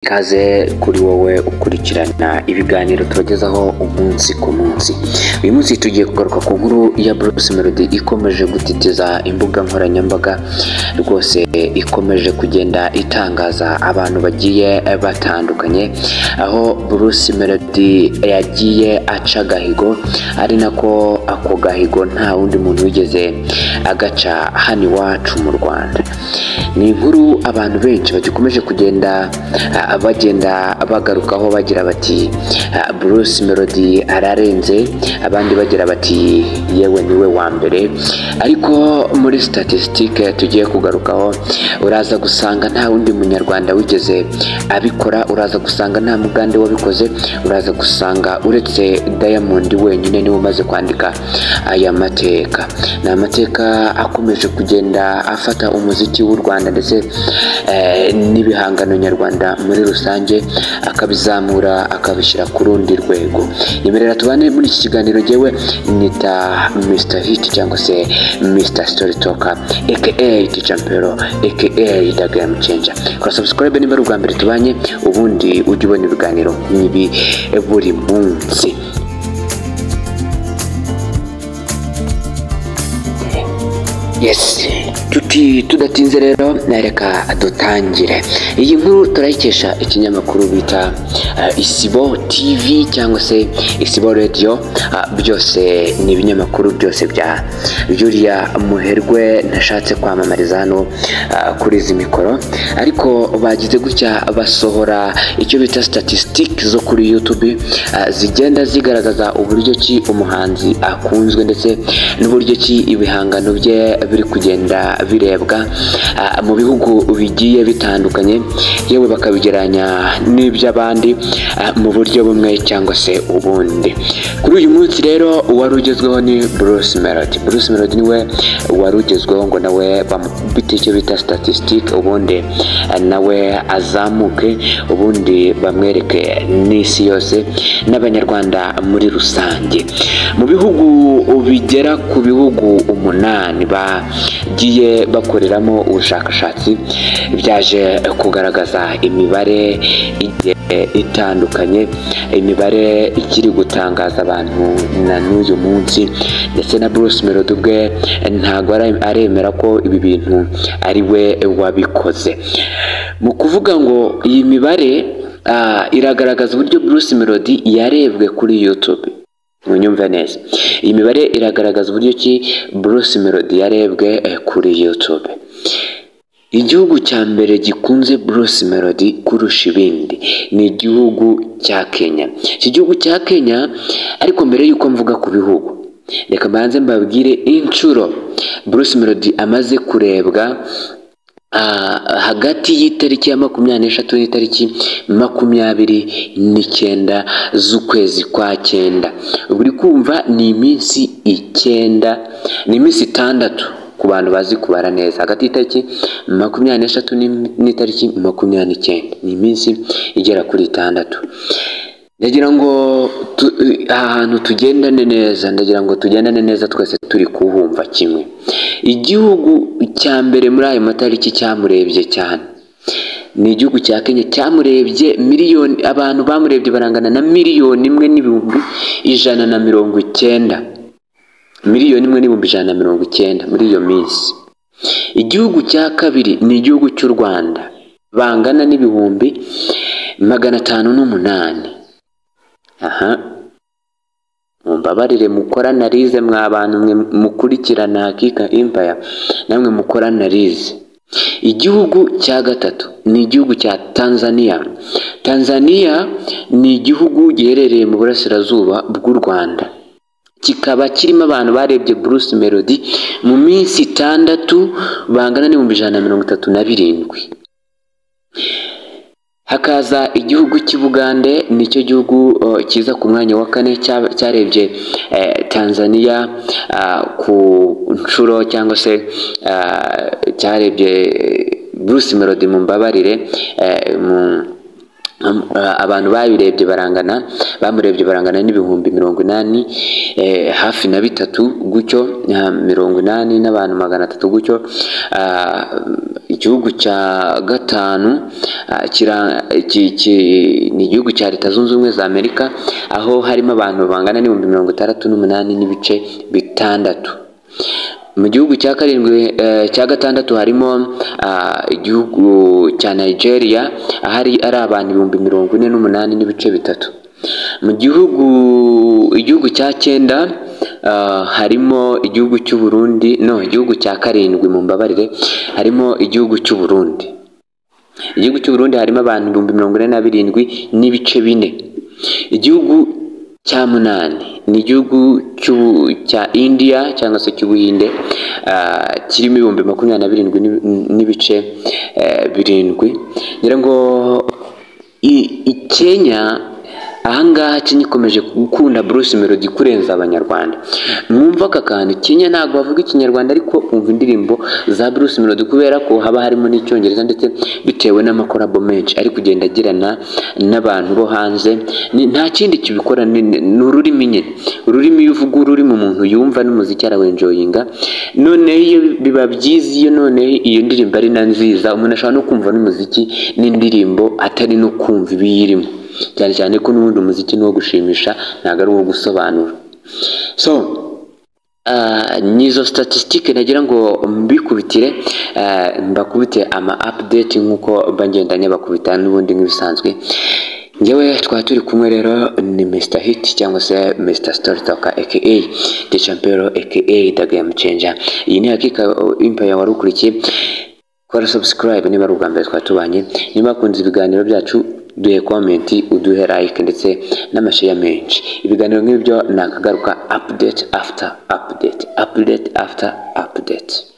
Ikaze kuri wowe ukurikirana ibiganiro tubagezaho umunsi ku munsi uyu munsi tugiye kugaruka ku nkuru ya Bruce Melody ikomeje gutitiza imbuga nkoranyambaga rwose ikomeje kugenda itangaza abantu bagiye batandukanye aho Bruce Melody yagiye aca agahigo ari nako ako gahigo nta wundi muntu wigeze agaca hano iwacu mu Rwanda ni inkuru abantu benshi bagikomeje kugenda a- bagenda bagarukaho bagira bati "Ah, Bruce Melody ararenze abandi bagira bati yewe niwe wa mbere ariko muri statistique tugiye kugarukaho uraza gusanga nta wundi munyarwanda wigeze abikora uraza gusanga nta mugande wabikoze uraza gusanga uretse Diamond wenyine niwe umaze kwandika aya mateka ni amateka akomeje kugenda afata umuziki w'u Rwanda ndetse eh, n'ibihangano nyarwanda muri rusange akabizamura akabishyira ku rundi rwego imerera tubane muri iki kiganiro ngewe nita Mr Hit cyangwa se Mr Story Talker aka Tichampero aka The Game Changer kora subscribe niba ari ubwa mbere tubanye ubundi ujye ubona ibiganiro nk'ibi buri munsi Yes. Tuti, tudatinze rero nareka dutangire iyi nkuru turayikesha ikinyamakuru bita eh, isibo tv cyangwa se isibo radio Ah, byose ni ibinyamakuru byose bya yuriya muherwe nashatse kwamamariza hano ah, kuri izi mikoro ariko bagize gutya basohora icyo bita statistic zo kuri youtube ah, zigenda zigaragaza uburyo ki umuhanzi akunzwe ndetse n'uburyo ki ibihangano bye biri kugenda birebwa ah, mu bihugu bigiye bitandukanye yewe bakabigeranya n'iby'abandi ah, mu buryo bumwe cyangwa se ubundi kuri uyu munsi rero uwari ugezweho ni Bruce Melody Bruce Melody niwe wari ugezweho ngo nawe bamubite icyo bita statistic ubundi ah, nawe azamuke ubundi bamwereke n'isi yose n'abanyarwanda muri rusange mu bihugu bigera ku bihugu umunani bagiye bakoreramo ubushakashatsi byaje kugaragaza imibare igiye itandukanye imibare ikiri gutangaza abantu na n'uyu munsi ndetse na Bruce Melody ubwe ntago ara- aremera ko ibi bintu ari we wabikoze mu kuvuga ngo iyi mibare ah, iragaragaza uburyo Bruce Melody yarebwe kuri YouTube munyumve neza iyi mibare iragaragaza uburyo ki Bruce Melody yarebwe eh, kuri YouTube igihugu cya mbere gikunze Bruce Melody kurusha ibindi ni igihugu cya Kenya iki gihugu cya Kenya ariko mbere y'uko mvuga ku bihugu reka mbanze mbabwire inshuro Bruce Melody amaze kurebwa Ah, hagati y'itariki ya makumyabiri n'eshatu n'itariki makumyabiri n'icyenda z'ukwezi kwa cyenda uba uri kumva ni iminsi icyenda ni iminsi itandatu ku bantu bazi kubara neza hagati y'itariki makumyabiri n'eshatu n'im- n'itariki makumyabiri n'icyenda ni iminsi igera kuri itandatu ndagira ngo tu- aha hantu tugendane neza ndagira ngo tugendane neza twese turi kuhumva kimwe igihugu cya mbere muri ayo matariki cyamurebye cyane ni igihugu cya kenya cyamurebye miliyoni abantu bamurebye barangana na miliyoni imwe n'ibihumbi ijana na mirongo icyenda miliyoni imwe n'ibihumbi ijana na mirongo icyenda muri iyo minsi igihugu cya kabiri ni igihugu cy'u rwanda bangana n'ibihumbi magana atanu n'umunani aha mumbabarire mukora analize mwa bantu mwe mukurikirana hakika impaya namwe mukora analize igihugu cya gatatu ni igihugu cya tanzania tanzania ni igihugu giherereye mu burasirazuba bw'u rwanda kikaba kirimo abantu barebye Bruce Melody mu minsi itandatu bangana n'ibihumbi ijana na mirongo itatu na birindwi hakaza igihugu cy'i bugande nicyo gihugu uh, kiza ku mwanya wa kane cya- cyarebye eh, tanzania ah, ku nshuro cyangwa se ah, cyarebye eh, bruce melody mu mbabarire eh, mu Um, uh, abantu babirebye barangana bamurebye barangana n'ibihumbi mirongo inani eh, hafi na bitatu gutyo uh, mirongo inani n'abantu magana atatu gutyo uh, igihugu cya gatanu uh, kira- ki- ki- ni igihugu cya leta zunze ubumwe za amerika aho harimo abantu bangana n'ibihumbi mirongo itandatu n'umunani n'ibice bitandatu mu gihugu cya karindwi eh, cya gatandatu harimo ah, igihugu cya nigeria ahari ari abantu ibihumbi mirongo ine n'umunani n'ibice bitatu mu gihugu igihugu cya cyenda ah, harimo igihugu cy'u Burundi no igihugu cya karindwi mu mbabarire harimo igihugu cy'u Burundi igihugu cy'u Burundi harimo abantu ibihumbi mirongo ine na birindwi n'ibice bine igihugu cya munani ni igihugu cy'u- cya indiya cyangwa se cy'ubuhinde ah, kirimo ibihumbi makumyabiri na birindwi n'ibi- n'ibice eh, birindwi ngira ngo i- i kenya ahangaha kenya ikomeje gukunda bruce melody kurenza abanyarwanda mwumva aka kantu kenya ntabwo bavuga ikinyarwanda ariko umva indirimbo za bruce melody kubera ko haba harimo n'icyongereza ndetse bitewe n'amakorabo menshi ari kugenda agirana n'abantu bo hanze Ni- nta kindi kibikora ni ni ururimi nyine ururimi iyo uvuga ururimi umuntu yumva n'umuziki arawenjoyinga noneho iyo biba byiza iyo noneho iyo ndirimbo ari na nziza umuntu ashobora no kumva n'umuziki n'indirimbo atari no kumva ibiyirimo cyane cyane ko n'ubundi umuziki ni uwo gushimisha ntabwo ari uwo gusobanura so ah, ni izo statisitike nagira ngo mbikubitire ah, mbakubite ama update nk'uko mba ngenda nyabakubita n'ubundi nk'ibisanzwe ngewe twaba turi kumwe rero ni Mr Hit cyangwa se Mr Story Talker aka The Champero aka The Game Changer iyi ni hakika uh, Empire wari ukurikiye kora subscribe niba ari ubwa mbere twaba tubanye niba wakunze ibiganiro byacu duhe komenti uduhe like ndetse n'amasheya menshi ibiganiro nk'ibyo ni akagaruka update after update update after update